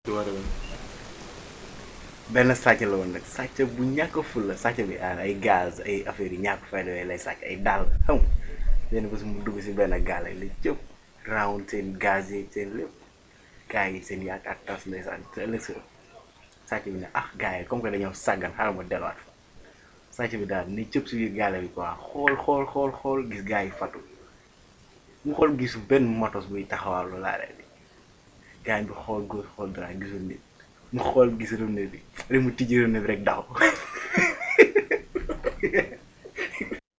benn sàcc la woon nag sàcc bu ñàkk ful la sàcc bi ah ay gaz ay affaires yi ñàkk fayda yooyu lay sàcc ay daal xam nga benn bés mu dugg si benn gaal la cëpp round seen gaz yi seen lépp gars yi seen yaakaar tas ndeysaan te ëllëg sa sàcc bi ne ah gars yi comme que dañoo sàggan xaaral ma delluwaat sàcc bi daal ni cëpp si biir gaale bi quoi xool xool xool xool gis gars yi fatu mu xool gisu benn motos buy taxawal lu laa bi gars bi xool góor xool dara gisul nit mu xool gis robinet bi rek mu tijji robinet bi rek daw